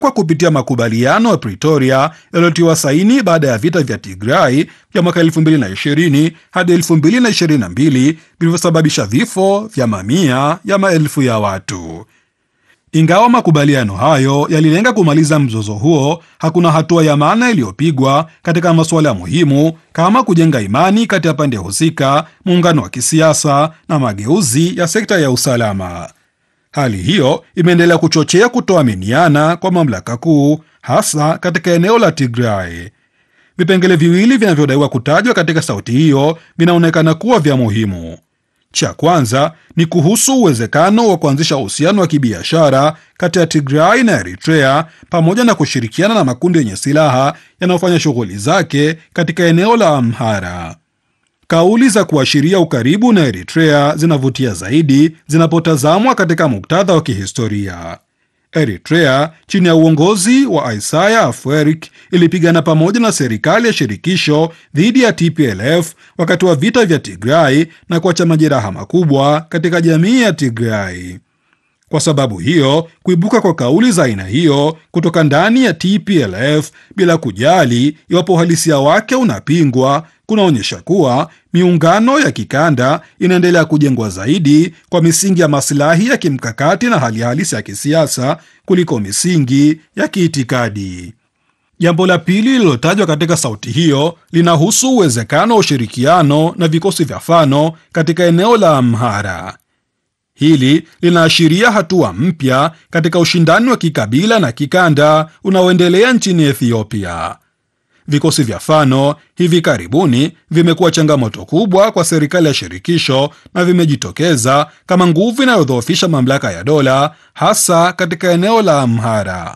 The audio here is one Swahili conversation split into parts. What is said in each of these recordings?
kwa kupitia makubaliano ya Pretoria yaliyotiwa saini baada ya vita vya Tigray vya mwaka 2020 hadi 2022 vilivyosababisha vifo vya mamia ya maelfu ya watu. Ingawa makubaliano hayo yalilenga kumaliza mzozo huo, hakuna hatua ya maana iliyopigwa katika masuala muhimu kama kujenga imani kati ya pande husika, muungano wa kisiasa na mageuzi ya sekta ya usalama. Hali hiyo imeendelea kuchochea kutoaminiana kwa mamlaka kuu, hasa katika eneo la Tigray. Vipengele viwili vinavyodaiwa kutajwa katika sauti hiyo vinaonekana kuwa vya muhimu. Cha kwanza ni kuhusu uwezekano wa kuanzisha uhusiano wa kibiashara kati ya Tigray na Eritrea pamoja na kushirikiana na makundi yenye silaha yanayofanya shughuli zake katika eneo la Amhara. Kauli za kuashiria ukaribu na Eritrea zinavutia zaidi zinapotazamwa katika muktadha wa kihistoria. Eritrea chini ya uongozi wa Isaias Afwerki ilipigana pamoja na serikali ya shirikisho dhidi ya TPLF wakati wa vita vya Tigray na kuacha majeraha makubwa katika jamii ya Tigray. Kwa sababu hiyo, kuibuka kwa kauli za aina hiyo kutoka ndani ya TPLF bila kujali iwapo uhalisia wake unapingwa kunaonyesha kuwa miungano ya kikanda inaendelea kujengwa zaidi kwa misingi ya masilahi ya kimkakati na hali halisi ya kisiasa kuliko misingi ya kiitikadi. Jambo la pili lililotajwa katika sauti hiyo linahusu uwezekano wa ushirikiano na vikosi vya Fano katika eneo la Amhara. Hili linaashiria hatua mpya katika ushindani wa kikabila na kikanda unaoendelea nchini Ethiopia. Vikosi vya Fano hivi karibuni vimekuwa changamoto kubwa kwa serikali ya shirikisho na vimejitokeza kama nguvu inayodhoofisha mamlaka ya dola hasa katika eneo la Amhara.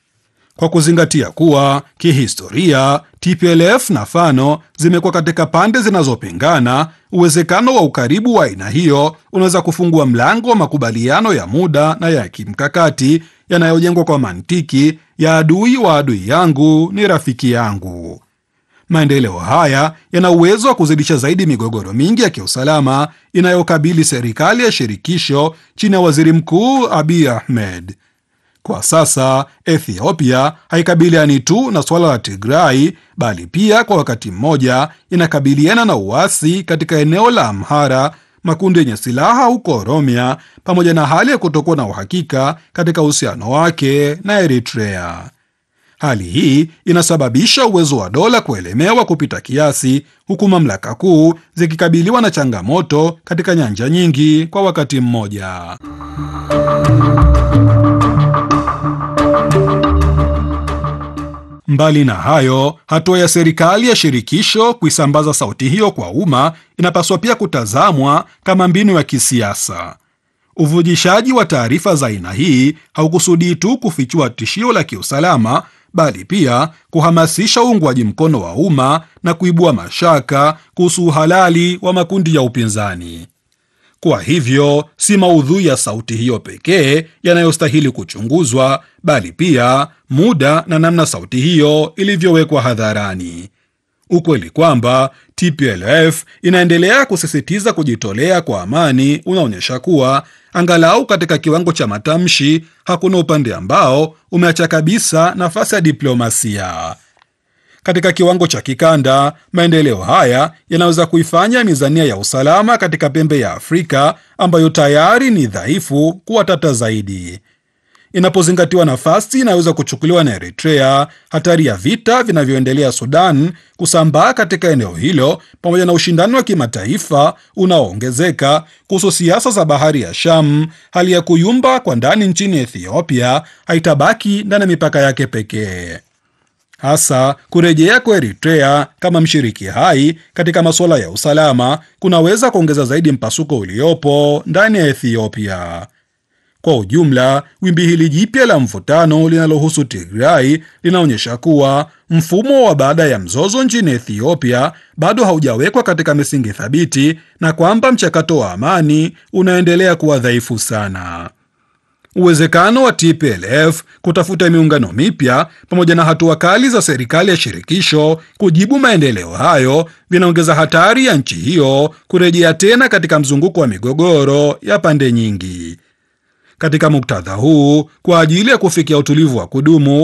Kwa kuzingatia kuwa kihistoria TPLF na Fano zimekuwa katika pande zinazopingana, uwezekano wa ukaribu wa aina hiyo unaweza kufungua mlango wa makubaliano ya muda na ya kimkakati yanayojengwa kwa mantiki ya adui wa adui yangu ni rafiki yangu. Maendeleo haya yana uwezo wa kuzidisha zaidi migogoro mingi ya kiusalama inayokabili serikali ya shirikisho chini ya waziri mkuu Abiy Ahmed. Kwa sasa Ethiopia haikabiliani tu na suala la Tigray bali pia kwa wakati mmoja inakabiliana na uasi katika eneo la Amhara, makundi yenye silaha huko Oromia, pamoja na hali ya kutokuwa na uhakika katika uhusiano wake na Eritrea. Hali hii inasababisha uwezo wa dola kuelemewa kupita kiasi, huku mamlaka kuu zikikabiliwa na changamoto katika nyanja nyingi kwa wakati mmoja. Mbali na hayo, hatua ya serikali ya shirikisho kuisambaza sauti hiyo kwa umma inapaswa pia kutazamwa kama mbinu ya kisiasa. Uvujishaji wa taarifa za aina hii haukusudii tu kufichua tishio la kiusalama, bali pia kuhamasisha uungwaji mkono wa umma na kuibua mashaka kuhusu uhalali wa makundi ya upinzani. Kwa hivyo si maudhui ya sauti hiyo pekee yanayostahili kuchunguzwa, bali pia muda na namna sauti hiyo ilivyowekwa hadharani. Ukweli kwamba TPLF inaendelea kusisitiza kujitolea kwa amani unaonyesha kuwa angalau katika kiwango cha matamshi, hakuna upande ambao umeacha kabisa nafasi ya diplomasia. Katika kiwango cha kikanda, maendeleo haya yanaweza kuifanya mizania ya usalama katika pembe ya Afrika ambayo tayari ni dhaifu kuwa tata zaidi. Inapozingatiwa nafasi inaweza kuchukuliwa na Eritrea, hatari ya vita vinavyoendelea Sudan kusambaa katika eneo hilo, pamoja na ushindani wa kimataifa unaoongezeka kuhusu siasa za bahari ya Sham, hali ya kuyumba kwa ndani nchini Ethiopia haitabaki ndani ya mipaka yake pekee. Hasa kurejea kwa Eritrea kama mshiriki hai katika masuala ya usalama kunaweza kuongeza zaidi mpasuko uliopo ndani ya Ethiopia. Kwa ujumla, wimbi hili jipya la mvutano linalohusu Tigray linaonyesha kuwa mfumo wa baada ya mzozo nchini Ethiopia bado haujawekwa katika misingi thabiti na kwamba mchakato wa amani unaendelea kuwa dhaifu sana. Uwezekano wa TPLF kutafuta miungano mipya pamoja na hatua kali za serikali ya shirikisho kujibu maendeleo hayo vinaongeza hatari ya nchi hiyo kurejea tena katika mzunguko wa migogoro ya pande nyingi. Katika muktadha huu, kwa ajili ya kufikia utulivu wa kudumu